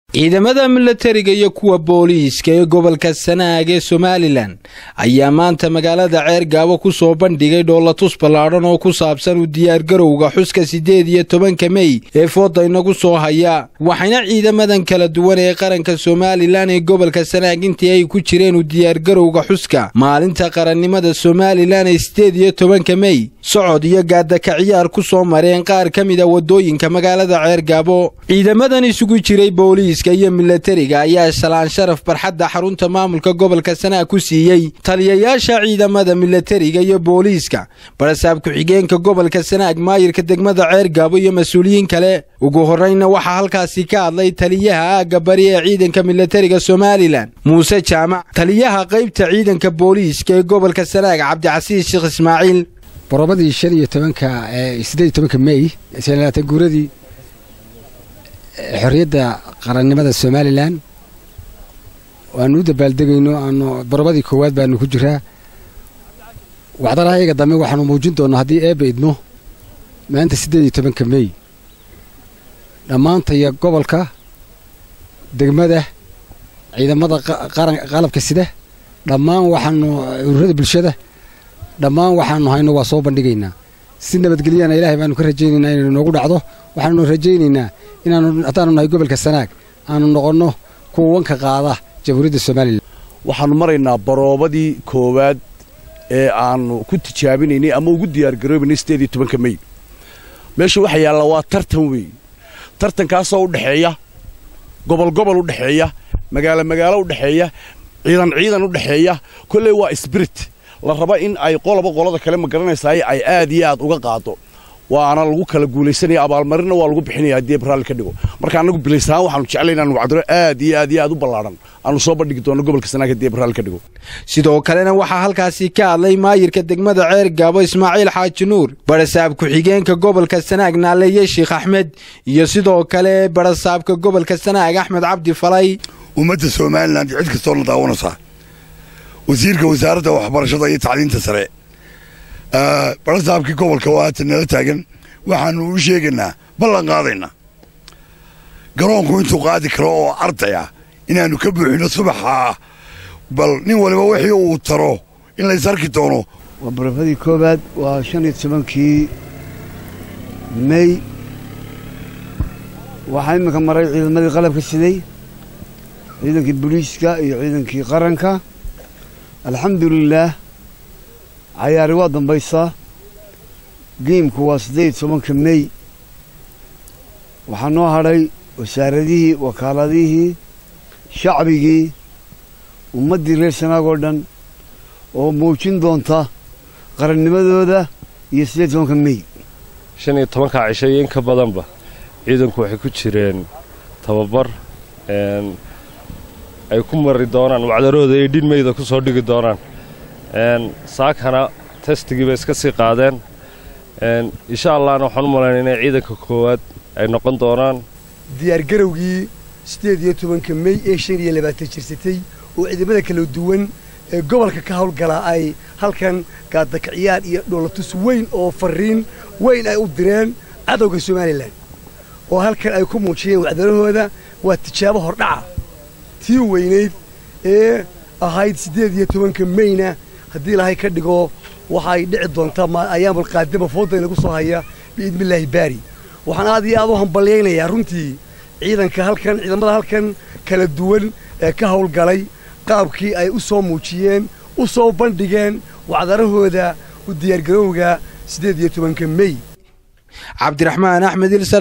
ciidamada milatariga iyo kuwa booliiska ee gobolka sanaag ee somalilan ayaa maanta magaalada ceergaabo ku soo bandhigay dhoolatus ballaadhan oo ku saabsan u diyaargarowga xuska siddeed iyo tobanka mey ee fooda inagu soo haya waxayna ciidamadan kala duwan ee qaranka somalilan ee gobolka sanaag intii ay ku jireen u diyaargarowga xuska maalinta qarannimada somalilan ee siddeed iyo tobanka mey socod iyo gaadaka ciyaar ku soo mareen qaar ka mid a waddooyinka magaalada ceergaabo ciidamadan isugu jiray booliiska iyo milatariga ayaa shalaan sharaf barxadda xarunta maamulka gobolka sanaag ku siiyey taliyayaasha ciidamada milatariga iyo booliiska barasaab ku-xigeenka gobolka sanaag maayirka degmada ceergaabo iyo mas-uuliyiin kale ugu horraynna waxaa halkaasi ka hadlay taliyaha aagga bari ee ciidanka milatariga somalilan muuse jaamac taliyaha qaybta ciidanka booliiska ee gobolka sanaag cabdicasiis sheekh ismaaciil borobadii shan iyo tobanka siddeed iyo tobanka mey labaatan guuradii xorriyadda qarannimada somalilan waanu u dabaaldegayno aanu borobadii koowaad baanu ku jiraa waxdalaha iyaga dambe waxaanu muujin doonnaa haddii eebba idmo maanta siddeed iyo tobanka mey dhammaantaya gobolka degmada ciidamada qalabka sida dhammaan waxaanu ururada bulshada dhammaan waxaanu hayno waa soo bandhigaynaa si nabadgelyana ilaahay baanu ka rajaynaynaa inaynu noogu dhacdo waxaanu rajaynaynaa inaanu haddaanu nahay gobolka sanaag aanu noqonno kuwa wanka qaada jamhuuriyadda somalilan waxaannu maraynaa baroobadii koowaad ee aannu ku tijaabinaynay ama ugu diyaargaroobaynay siddeed iyo tobanka mey meesha waxa yaalla waa tartan weey tartankaasoo u dhexeeya gobol gobol u dhexeeya magaalo magaalo u dhexeeya ciidan ciidan u dhexeeya kolley waa sbirit la raba in ay qoloba qolada kale ma garanaysaay ay aad iyo aad uga qaado waana lagu kala guulaysanaya abaalmarinna waa lagu bixinaya haddii raalli ka dhigo marka annagu bilaysahaan waxaanu jeclay inaanu wacdiro aad iyo aad iyo aad u ballaadhan aanu soo bandhigi doono gobolka sanaag haddii raalli ka dhigo sidoo kalena waxaa halkaasi ka hadlay maayirka degmada ceer gaabo ismaaciil xaaji nuur barasaab ku-xigeenka gobolka sanaag naaleeye sheekh axmed iyo sidoo kale barasaabka gobolka sanaag axmed cabdi falay ummadda somalilan cid kastoo la daawanaysaa wasiirka wasaaradda waxbarashada iyo tacliinta sare barasaabkii gobolka oo haatan nala taagan waxaanu u sheegaynaa ballan qaadaynaa garoonku intuu qaadi karo oo arday ah inaannu ka buuxino subaxaa bal nin waliba wixii uu taro in lays arki doono waa barafadii koowaad waa shan iyo tobankii mey waxaa iminka maray ciidamadii qalabka siday ciidankii booliiska iyo ciidankii qaranka alxamdulilaah cayaari waa dambaysaa geimku waa siddeed iyo tobanka mey waxaa noo hadhay wasaaradihii wakaaladihii shacbigii ummaddii reer sanaag oo dhan oo muujin doonta qarannimadooda iyo siddeed tobanka mey shan iyo tobankaa cisho iyo in ka badanba ciidanku waxay ku jireen tababar ay ku mari doonaan wacdarooda ay dhin meyda ku soo dhigi doonaan saakana testigii bay iska sii qaadeen insha allahna waxaan u malaynaa inay ciidanka koowaad ay noqon doonaan diyaargarowgii siddeed iyo tobanka mey ee shan iyo labaatan jirsatay oo ciidamada kala duwan ee gobolka ka howlgalaa ay halkan gaadakaciyaar iyo dhoolatus weyn oo farriin weyn ay u direen cadowga somalilan oo halkan ay ku muujiyeen wacdarahooda waa tijaabo hordhaca tii weynayd ee ahayd siddeed iyo tobanka meyna haddii ilaahay ka dhigo waxay dhici doontaa ayaamul qaadima fooda inagu soo haya biidnillaahi baari waxaan aad iyo aad u hambalyaynayaa runtii ciidanka halkan ciidamada halkan kala duwan ee ka howlgalay qaabkii ay u soo muujiyeen u soo bandhigeen wacdarahooda u diyaargarowga siddeed iyo tobanka mey cabdiraxmaan axmed